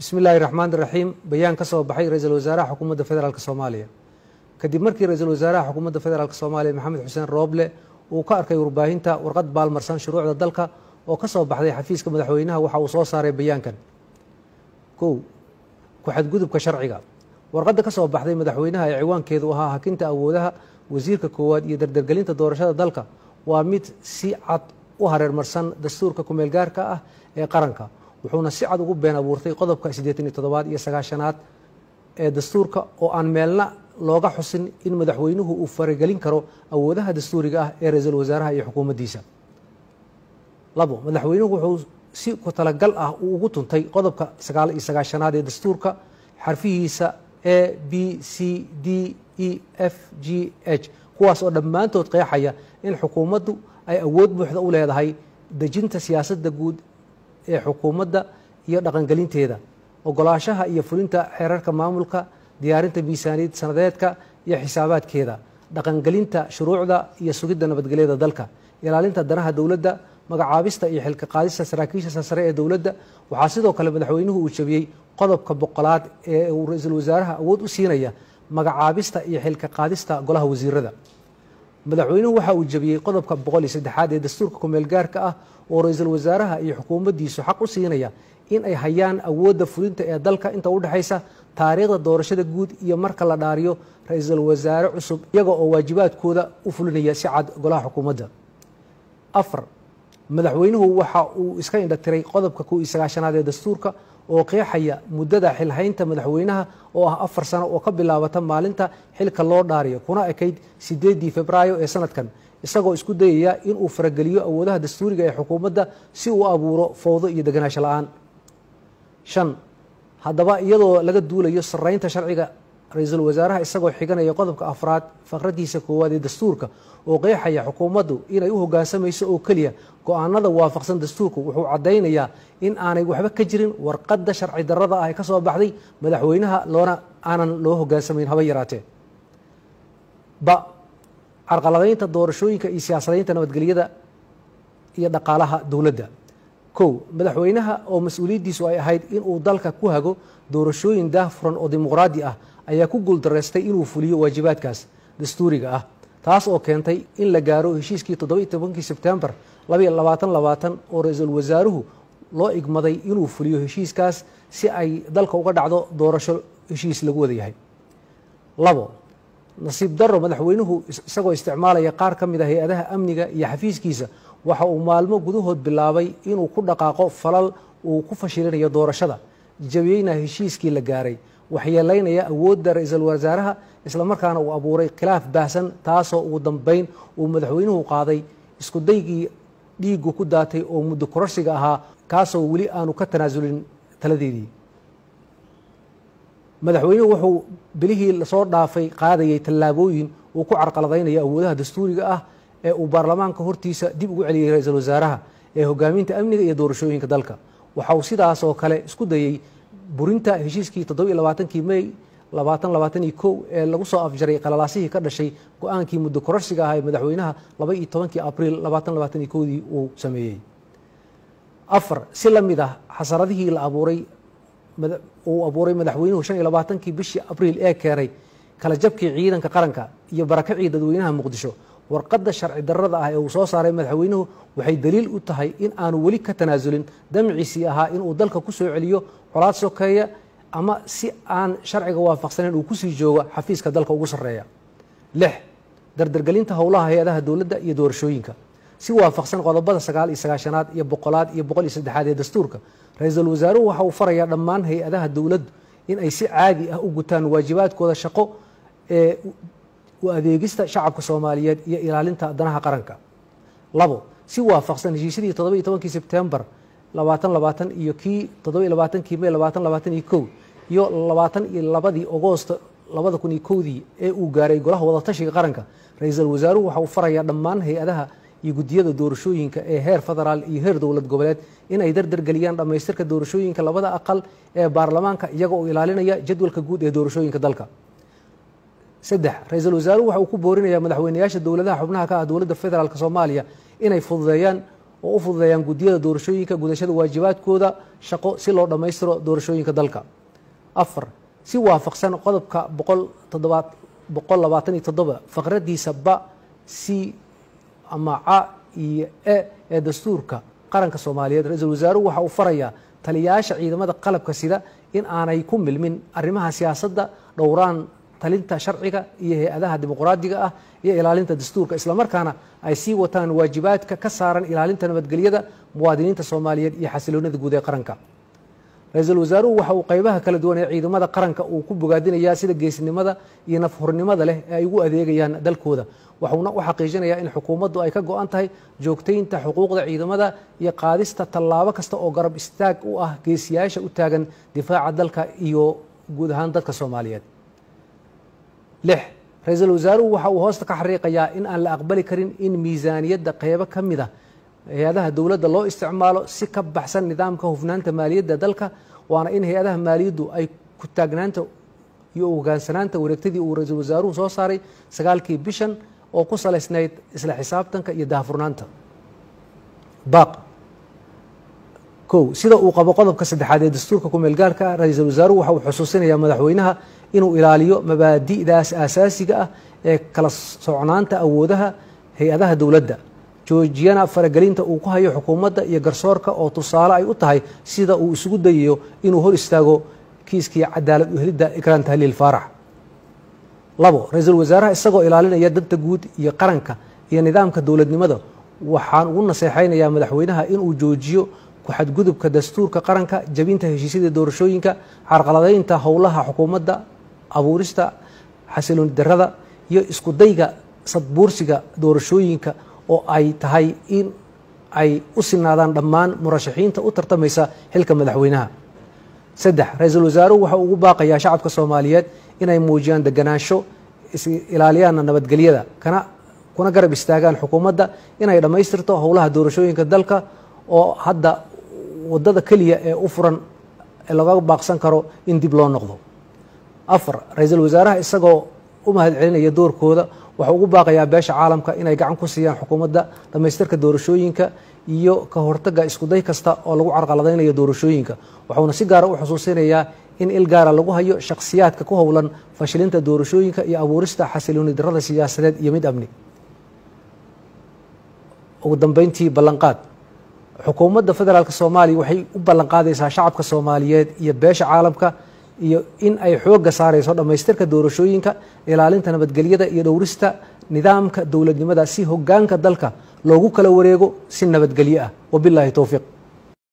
bismi illaahi raxmaan raxiim bayaan ka soo baxay ra-iisul wasaaraha xukuumadda federaalk soomaaliya kadib markii ra-iisul wasaaraha xukuumadda federaalk soomaaliya maxamed xuseen rooble uu ka arkay warbaahinta warqad baalmarsan shuruucda dalka oo ka soo baxday xafiiska madaxweynaha waxa uu soo saaray bayaankan kow ku-xadgudubka sharciga warqadda ka soo baxday madaxweynaha ee ciwaankeedu ahaa hakinta awoodaha wasiirka koowaad iyo dardargelinta doorashada dalka waa mid si cad u hareermarsan dastuurka kumeelgaarka ah ee qaranka wuxuuna si cad ugu been abuurtay qodobka siddeetan iyo toddobaad iyo sagaashanaad ee dastuurka oo aan meelna looga xusin in madaxweynuhu uu faragelin karo awoodaha dastuuriga ah ee ra-iisul wasaaraha iyo xukuumaddiisa labo madaxweynuhu wuxuu si ku talagal ah uu ugu tuntay qodobka sagaal iyo sagaashanaad ee dastuurka xarfihiisa a b c d e f g h kuwaas oo dhammaantood qeexaya in xukuumaddu ay awood buuxda u leedahay dejinta siyaasadda guud ee xukuumadda iyo dhaqangelinteeda ogolaashaha iyo fulinta xeerarka maamulka diyaarinta miisaaniyad sanadeedka iyo xisaabaadkeeda dhaqangelinta shuruucda iyo sugidda nabadgelyada dalka ilaalinta danaha dowladda magacaabista iyo xilka qaadista saraakiisha sare ee dowladda waxaa sidoo kale madaxweynuhu uu jabiyey qodobka boqolaad ee uu ra-iisul wasaaraha awood u siinaya magacaabista iyo xilka qaadista golaha wasiirada madaxweynuhu waxa uu jabiyey qodobka boqol iyo saddexaad ee dastuurka kumeel gaarka ah oo ra-iisul wasaaraha iyo xukuumaddiisu xaq u siinaya in ay hayaan awoodda fulinta ee dalka inta u dhexaysa taariikhda doorashada guud iyo marka la dhaariyo ra-iisul wasaare cusub iyaga oo waajibaadkooda u fulinaya si cad golaha xukuumadda afar madaxweynuhu waxa uu iska indhatiray qodobka kow iyo sagaashanaad ee dastuurka oo qeexaya muddada xilhaynta madaxweynaha oo ah afar sano oo ka bilaabata maalinta xilka loo dhaariyo kuna ekayd sideedii februaayo ee sanadkan isagoo isku dayaya inuu farageliyo awoodaha dastuuriga ee xukuumadda si uu abuuro fowdo iyo deganaansho la-aan shan haddaba iyadoo laga duulayo saraynta sharciga ra-iisul wasaaraha isagoo xiganaya qodobka afraad faqradiisa koowaad ee dastuurka oo qeexaya xukuumaddu inay u hoggaansamayso oo keliya go-aanada waafaqsan dastuurku wuxuu caddaynayaa in aanay waxba ka jirin warqadda sharci darrada ah ee ka soo baxday madaxweynaha loona aanan loo hoggaansamayn haba yaraatee ba carqaladaynta doorashooyinka iyo siyaasadaynta nabadgelyada iyo dhaqaalaha dowladda kow madaxweynaha oo mas-uuliyaddiisu ay ahayd inuu dalka ku hago doorashooyin daahfuran oo dimuqraadi ah ayaa ku guuldaraystay inuu fuliyo waajibaadkaas dastuuriga ah taas oo keentay in la gaaro heshiiskii toddoba iyo tobankii sebtembar labaiyo labaatan labaatan oo ra-iisul wasaaruhu loo igmaday inuu fuliyo heshiiskaas si ay dalka uga dhacdo doorasho heshiis lagu wada yahay labo nasiib darro madaxweynuhu isagoo isticmaalaya qaar ka mid a hay-adaha amniga iyo xafiiskiisa waxa uu maalmo gudahood bilaabay inuu ku dhaqaaqo falal uu ku fashilinayo doorashada jabiyeyna heshiiskii la gaaray waxyeelaynaya awoodda ra-iisul wasaaraha islamarkaana uu abuuray khilaaf baahsan taasoo ugu dambeyn uu madaxweynuhu qaaday isku daygii dhiigu ku daatay oo muddo kororsiga ahaa kaasoo weli aanu ka tanaasulin taladeedii madaxweynuhu wuxuu bilihii lasoo dhaafay qaadayay tallaabooyin uu ku carqaladaynayo awoodaha dastuuriga ah ee uu baarlamaanka hortiisa dib ugu celiyey ra-iisul wasaaraha ee hogaaminta amniga iyo doorashooyinka dalka waxa uu sidaas oo kale isku dayey burinta heshiiskii toddoba iyo labaatankii mey labaatan labaatan iyo kow ee lagu soo afjaray qalalaasihii ka dhashay go-aankii muddo kororsiga ah ee madaxweynaha laba iyo tobankii abriil labaatan labaatan iyo kowdii uu sameeyey afar si la mid ah xasaradihii la abuuray uu abuuray madaxweynuhu shan iyo labaatankii bishii abriil ee keenay kala jabkii ciidanka qaranka iyo barakacii dadweynaha muqdisho warqadda sharci darrada ah ee uu soo saaray madaxweynuhu waxay daliil u tahay in aanu weli ka tanaasulin damciisii ahaa inuu dalka ku soo celiyo colaad sokeeya ama si aan sharciga waafaqsanayn uu kusii joogo xafiiska dalka ugu sarreeya lix dardargelinta howlaha hay-adaha dowladda iyo doorashooyinka si waafaqsan qodobada sagaal iyo sagaashanaad iyo boqolaad iyo boqol iyo saddexaad ee dastuurka ra-iisul wasaaruhu waxa uu farayaa dhammaan hay-adaha dowladdu in ay si caadi ah u gutaan waajibaadkooda shaqo ee u adeegista shacabka soomaaliyeed iyo ilaalinta danaha qaranka labo si waafaqsan heshiisyadii toddoba iyo tobankii sebtembar labaatan labaatan iyo kii toddoba iyo labaatankii mey labaatan labaatan iyo kow iyo labaatan iyo labadii agoosto labada kun iyo kowdii ee uu gaaray golaha wadatashiga qaranka ra-iisul wasaaruhu waxa uu farayaa dhammaan hay-adaha iyo guddiyada doorashooyinka ee heer federaal iyo heer dowlad goboleed inay dardargeliyaan dhammaystirka doorashooyinka labada aqal ee baarlamaanka iyaga oo ilaalinaya jadwalka guud ee doorashooyinka dalka saddex ra-iisul wasaaruhu waxa uu ku boorinayaa madaxweynayaasha dowladaha xubnaha ka ah dowladda federaalk soomaaliya inay fududeeyaan oo u fududeeyaan guddiyada doorashooyinka gudashada waajibaadkooda shaqo si loo dhammaystiro doorashooyinka dalka afar si waafaqsan qodobka boqol labaatan iyo toddoba faqradiisa ba c ama ca iyo e ee dastuurka qaranka soomaaliyeed ra-iisul wasaaruhu waxa uu farayaa taliyayaasha ciidamada qalabka sida in aanay ku milmin arrimaha siyaasadda dhowraan talinta sharciga iyo hay-adaha dimuqraadiga ah iyo ilaalinta dastuurka islamarkaana ay sii wataan waajibaadka ka saaran ilaalinta nabadgelyada muwaadiniinta soomaaliyeed iyo xasiloonida guud ee qaranka ra-iisul wasaaruhu waxa uu qaybaha kala duwan ee ciidamada qaranka uu ku bogaadinayaa sida geesnimada iyo nafhurnimada leh ee ay ugu adeegayaan dalkooda waxuuna u xaqiijinayaa in xukuumaddu ay ka go-an tahay joogtaynta xuquuqda ciidamada iyo qaadista tallaabo kasta oo garab istaag u ah geesiyaasha u taagan difaaca dalka iyo guud ahaan dadka soomaaliyeed lix ra-iisul wasaaruhu waxa uu hoosta ka xariiqayaa in aan la aqbali karin in miisaaniyadda qeybo ka mid a hay-adaha dowladda loo isticmaalo si ka baxsan nidaamka hufnaanta maaliyadda dalka waana in hay-adaha maaliyaddu ay ku taagnaanta iyo hogaansanaanta wareegtadii uu ra-iisul wasaaruhu soo saaray sagaalkii bishan oo ku salaysnayd isla xisaabtanka iyo daahfurnaanta baaq kow sida uu qabo qodobka saddexaad ee dastuurka kumeelgaarka ah ra-iisul wasaaruhu waxa uu xusuusinayaa madaxweynaha inuu ilaaliyo mabaadi'daas aasaasiga ah ee kala socnaanta awoodaha hay-adaha dowladda joojiyana faragelinta uu ku hayo xukuumadda iyo garsoorka oo tusaale ay u tahay sida uu isugu dayayo inuu hor istaago kiiskii cadaalad uhelidda ikraan tahliil faarax labo ra-iisul wasaaraha isagoo ilaalinaya danta guud iyo qaranka iyo nidaamka dowladnimada waxaan ugu naseexaynayaa madaxweynaha inuu joojiyo ku-xadgudubka dastuurka qaranka jabinta heshiisyada doorashooyinka carqaladaynta howlaha xukuumadda abuurista xasilooni darada iyo isku dayga sadbuursiga doorashooyinka oo ay tahay in ay u sinaadaan dhammaan murashaxiinta u tartamaysa xilka madaxweynaha saddex ra-iisul wasaaruhu waxa uu ugu baaqayaa shacabka soomaaliyeed inay muujiyaan deganaansho isilaaliyaana nabadgelyada kana kuna garab istaagaan xukuumadda inay dhammaystirto howlaha doorashooyinka dalka oo hadda wadada keliya ee u furan ee laga baaqsan karo in dib loo noqdo afar ra-iisul wasaaraha isagoo u mahad celinaya doorkooda waxau ugu baaqayaa beesha caalamka inay gacan ku siiyaan xukuumadda dhammaystirka doorashooyinka iyo ka hortagga iskuday kasta oo lagu carqaladaynayo doorashooyinka waxuuna si gaara u xusuusinayaa in il gaara lagu hayo shakhsiyaadka ku howlan fashilinta doorashooyinka iyo abuurista xasilooni darada siyaasadeed iyo mid amni ugu dambeyntii ballanqaad xukuumadda federaalk soomaaliya waxay u ballanqaadaysaa shacabka soomaaliyeed iyo beesha caalamka iyo in ay xoogga saarayso dhammaystirka doorashooyinka ilaalinta nabadgelyada iyo dhowrista nidaamka dowladnimada si hogaanka dalka loogu kala wareego si nabadgelyo ah wabilaahi towfiiq